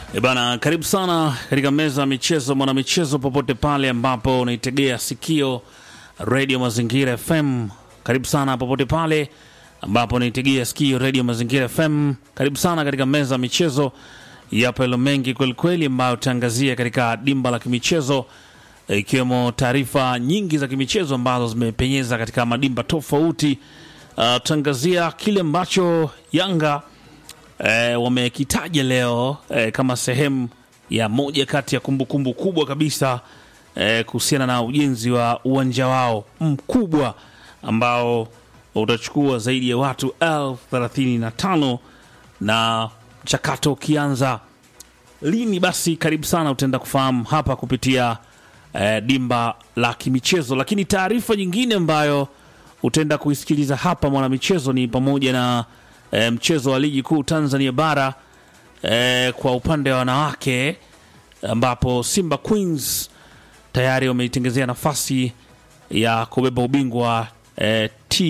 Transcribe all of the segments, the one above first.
E bana, karibu sana katika meza ya michezo, mwana michezo, popote pale ambapo unaitegea sikio redio Mazingira FM. Karibu sana popote pale ambapo unaitegea sikio redio Mazingira FM. Karibu sana katika meza ya michezo. Yapo yalo mengi kwelikweli ambayo tutaangazia katika dimba la kimichezo, e, ikiwemo taarifa nyingi za kimichezo ambazo zimepenyeza katika madimba tofauti. Uh, tutaangazia kile ambacho Yanga e, wamekitaja leo e, kama sehemu ya moja kati ya kumbukumbu kumbu kubwa kabisa e, kuhusiana na ujenzi wa uwanja wao mkubwa ambao utachukua zaidi ya watu elfu thelathini na tano na mchakato ukianza lini, basi karibu sana, utaenda kufahamu hapa kupitia e, dimba la kimichezo. Lakini taarifa nyingine ambayo utaenda kuisikiliza hapa mwanamichezo ni pamoja na e, mchezo wa ligi kuu Tanzania bara e, kwa upande wa wanawake ambapo Simba Queens tayari wameitengezea nafasi ya kubeba ubingwa e,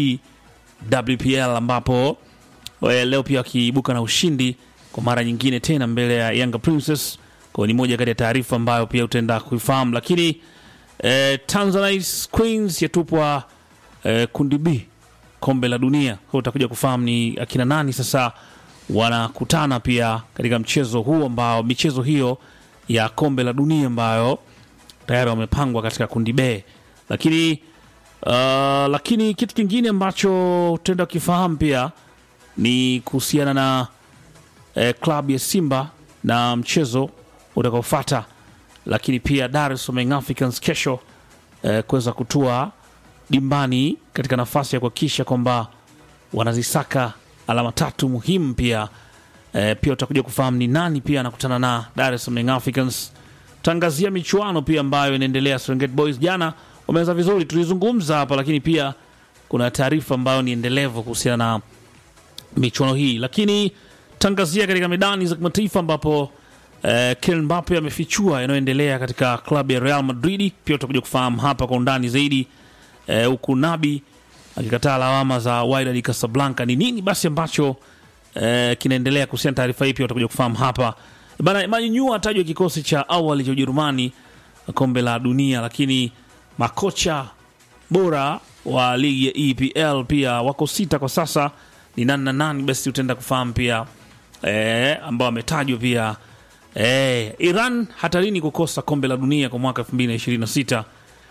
TWPL ambapo e, leo pia wakiibuka na ushindi kwa mara nyingine tena mbele ya Yanga Princess. Kwa ni moja kati ya taarifa ambayo pia utaenda kuifahamu, lakini e, Tanzanite Queens yatupwa e, kundi B kombe la dunia. Kwa utakuja kufahamu ni akina nani sasa wanakutana pia katika mchezo huu ambao michezo hiyo ya kombe la dunia ambayo tayari wamepangwa katika kundi B. Lakini uh, lakini kitu kingine ambacho tutaenda kukifahamu pia ni kuhusiana na eh, klabu ya Simba na mchezo utakaofuata, lakini pia Dar es Salaam Young Africans kesho eh, kuweza kutua dimbani katika nafasi ya kuhakikisha kwamba wanazisaka alama tatu muhimu. Pia e, pia utakuja kufahamu ni nani pia anakutana na Dar es Salaam Young Africans. Tangazia michuano pia ambayo inaendelea. Serengeti Boys jana wameanza vizuri, tulizungumza hapa, lakini pia kuna taarifa ambayo ni endelevu kuhusiana na michuano hii, lakini tangazia katika medani za kimataifa ambapo eh, Kylian Mbappe amefichua yanayoendelea katika klabu ya Real Madrid. Pia utakuja kufahamu hapa kwa undani zaidi huku eh, Nabi akikataa lawama za Wydad Casablanca. Ni nini basi ambacho eh, kinaendelea kuhusiana taarifa hii, pia utakuja kufahamu hapa bana. Manyunyu atajwa kikosi cha awali cha Ujerumani kombe la dunia, lakini makocha bora wa ligi ya EPL pia wako sita kwa sasa. Ni nani na nani? Basi utaenda kufahamu pia eh, ambao wametajwa pia eh, Iran hatarini kukosa kombe la dunia kwa mwaka 2026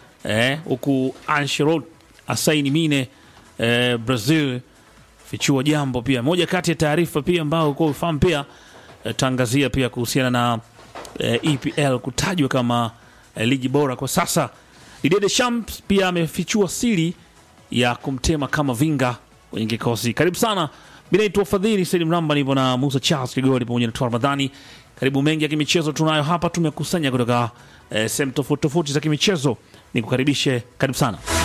huku eh, Ancelotti asaini mine eh, Brazil fichua jambo pia moja kati ya taarifa pia ambao uko ufahamu pia eh, tangazia pia kuhusiana na eh, EPL kutajwa kama eh, ligi bora kwa sasa. Didier Deschamps pia amefichua siri ya kumtema kama vinga kwenye kikosi. Karibu sana, mimi naitwa Fadhili Said Mramba, nipo na Musa Charles Kigoli pamoja na Toa Ramadhani. Karibu mengi ya kimichezo tunayo hapa, tumekusanya kutoka eh, sehemu tofauti tofauti za kimichezo. Nikukaribishe, karibu sana.